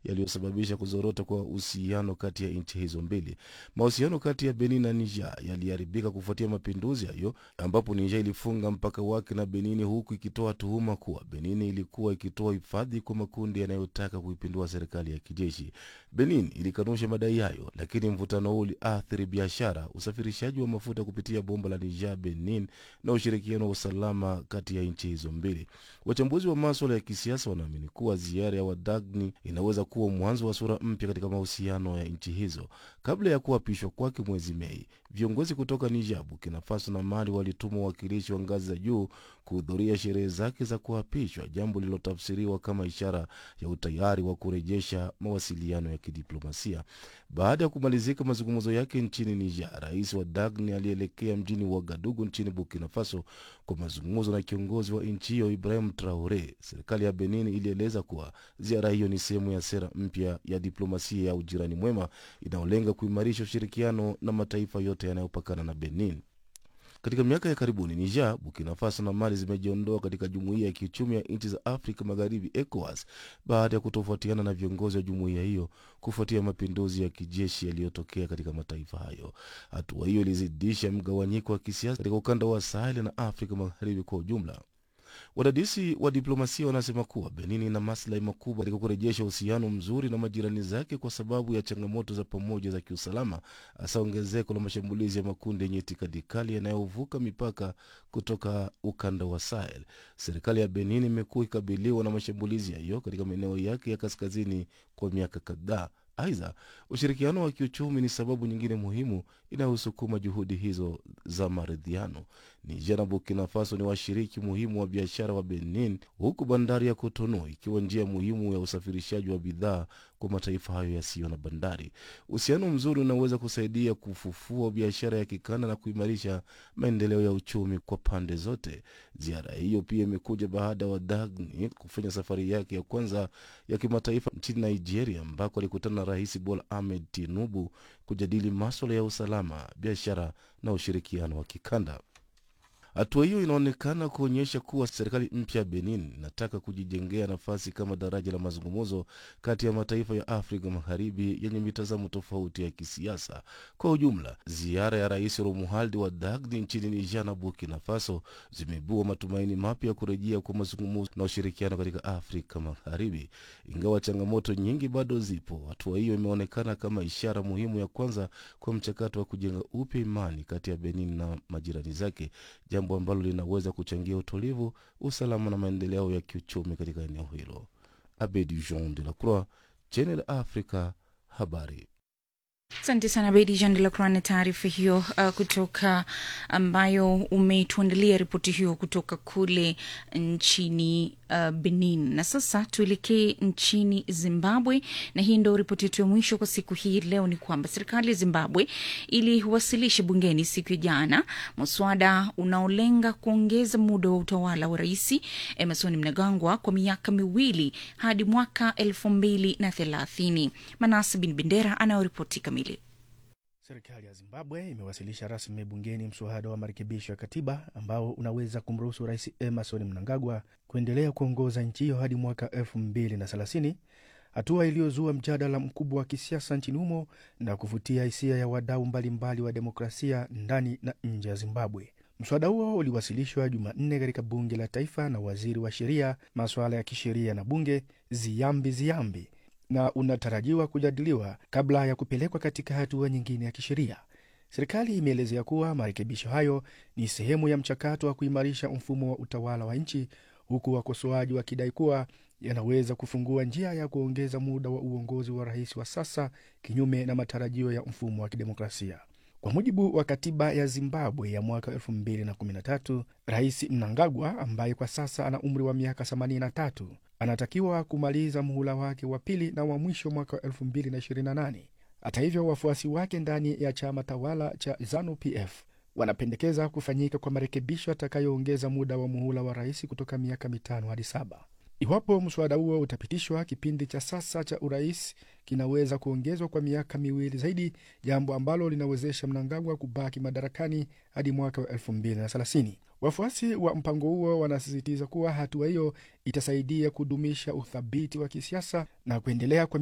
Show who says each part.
Speaker 1: yaliyosababisha kuzorota kwa uhusiano kati ya nchi hizo mbili. Mahusiano kati ya Benin na Niger yaliharibika kufuatia mapinduzi hayo, ambapo Niger ilifunga mpaka wake na Benini, huku ikitoa tuhuma kuwa Benini ilikuwa ikitoa hifadhi kwa makundi yanayotaka kuipindua serikali ya kijeshi. Benin ilikanusha madai hayo, lakini mvutano huu uliathiri biashara, usafirishaji wa mafuta kupitia bomba la Niger Benin na ushirikiano wa usalama kati ya nchi hizo mbili. Wachambuzi wa maswala ya kisiasa wanaamini kuwa ziara ya Wadagni inaweza kuwa mwanzo wa sura mpya katika mahusiano ya nchi hizo. Kabla ya kuapishwa kwake mwezi Mei, viongozi kutoka Niger, Burkina Faso na Mali walituma wawakilishi wa ngazi za juu kuhudhuria sherehe zake za kuapishwa, jambo lililotafsiriwa kama ishara ya utayari wa kurejesha mawasiliano ya kidiplomasia. Baada ya kumalizika mazungumzo yake nchini Niger, rais wa Dagni alielekea mjini Wagadugu nchini Burkina Faso kwa mazungumzo na kiongozi wa nchi hiyo Ibrahim Traore. Serikali ya Benin ilieleza kuwa ziara hiyo ni sehemu ya sera mpya ya diplomasia ya ujirani mwema inayolenga kuimarisha ushirikiano na mataifa yote yanayopakana na Benin. Katika miaka ya karibuni Niger, Burkina Faso na Mali zimejiondoa katika jumuiya ya kiuchumi ya nchi za Afrika Magharibi, ECOWAS, baada ya kutofautiana na viongozi wa jumuiya hiyo kufuatia mapinduzi ya kijeshi yaliyotokea katika mataifa hayo. Hatua hiyo ilizidisha mgawanyiko wa kisiasa katika ukanda wa Sahel na Afrika Magharibi kwa ujumla. Wadadisi wa diplomasia wanasema kuwa Benin ina maslahi makubwa katika kurejesha uhusiano mzuri na majirani zake kwa sababu ya changamoto za pamoja za kiusalama, hasa ongezeko la mashambulizi ya makundi yenye itikadi kali yanayovuka mipaka kutoka ukanda wa Sahel. Serikali ya Benin imekuwa ikikabiliwa na mashambulizi hayo katika maeneo yake ya kaskazini kwa miaka kadhaa. Aidha, ushirikiano wa kiuchumi ni sababu nyingine muhimu inayosukuma juhudi hizo za maridhiano. Niger na Burkina Faso ni washiriki muhimu wa biashara wa Benin, huku bandari ya Cotonou ikiwa njia muhimu ya usafirishaji wa bidhaa kwa mataifa hayo yasiyo na bandari. Uhusiano mzuri unaweza kusaidia kufufua biashara ya kikanda na kuimarisha maendeleo ya uchumi kwa pande zote. Ziara hiyo pia imekuja baada ya Wadagni kufanya safari yake ya kwanza ya kimataifa nchini Nigeria, ambako alikutana na Rais Bola Ahmed Tinubu kujadili maswala ya usalama, biashara na ushirikiano wa kikanda. Hatua hiyo inaonekana kuonyesha kuwa serikali mpya ya Benin inataka kujijengea nafasi kama daraja la mazungumzo kati ya mataifa ya Afrika Magharibi yenye mitazamo tofauti ya kisiasa. Kwa ujumla, ziara ya Rais Romualdi wa Dagni nchini Niger na Burkina Faso zimeibua matumaini mapya ya kurejea kwa mazungumzo na ushirikiano katika Afrika Magharibi. Ingawa changamoto nyingi bado zipo, hatua hiyo imeonekana kama ishara muhimu ya kwanza kwa mchakato wa kujenga upya imani kati ya Benin na majirani zake jambo ambalo linaweza kuchangia utulivu, usalama na maendeleo ya kiuchumi katika eneo hilo. Abedi Jean de la Croix, Channel Africa, habari.
Speaker 2: Asante sana Bedi Jean de la Croix na taarifa hiyo uh, kutoka ambayo umetuandalia ripoti hiyo kutoka kule nchini uh, Benin. Na sasa tuelekee nchini Zimbabwe, na hii ndo ripoti yetu ya mwisho kwa siku hii leo. Ni kwamba serikali ya Zimbabwe iliwasilisha bungeni siku ya jana mswada unaolenga kuongeza muda wa utawala wa Rais Emerson Mnangagwa kwa miaka miwili hadi mwaka elfu mbili na thelathini. Manase Bin Bendera anayoripoti kamili.
Speaker 3: Serikali ya Zimbabwe imewasilisha rasmi bungeni mswada wa marekebisho ya katiba ambao unaweza kumruhusu Rais Emerson Mnangagwa kuendelea kuongoza nchi hiyo hadi mwaka elfu mbili na thelathini, hatua iliyozua mjadala mkubwa wa kisiasa nchini humo na kuvutia hisia ya wadau mbalimbali wa demokrasia ndani na nje ya Zimbabwe. Mswada huo uliwasilishwa Jumanne katika bunge la taifa na waziri wa sheria, masuala ya kisheria na bunge Ziyambi Ziyambi na unatarajiwa kujadiliwa kabla ya kupelekwa katika hatua nyingine ya kisheria. Serikali imeelezea kuwa marekebisho hayo ni sehemu ya mchakato wa kuimarisha mfumo wa utawala wa nchi, huku wakosoaji wakidai kuwa yanaweza kufungua njia ya kuongeza muda wa uongozi wa rais wa sasa, kinyume na matarajio ya mfumo wa kidemokrasia. Kwa mujibu wa katiba ya Zimbabwe ya mwaka 2013, Rais Mnangagwa ambaye kwa sasa ana umri wa miaka 83 anatakiwa kumaliza muhula wake wa pili na wa mwisho mwaka 2028. Hata hivyo, wafuasi wake ndani ya chama tawala cha ZANU PF wanapendekeza kufanyika kwa marekebisho yatakayoongeza muda wa muhula wa rais kutoka miaka mitano hadi saba. Iwapo mswada huo utapitishwa, kipindi cha sasa cha urais kinaweza kuongezwa kwa miaka miwili zaidi, jambo ambalo linawezesha Mnangagwa kubaki madarakani hadi mwaka wa elfu mbili na thelathini. Wafuasi wa mpango huo wanasisitiza kuwa hatua hiyo itasaidia kudumisha uthabiti wa kisiasa na kuendelea kwa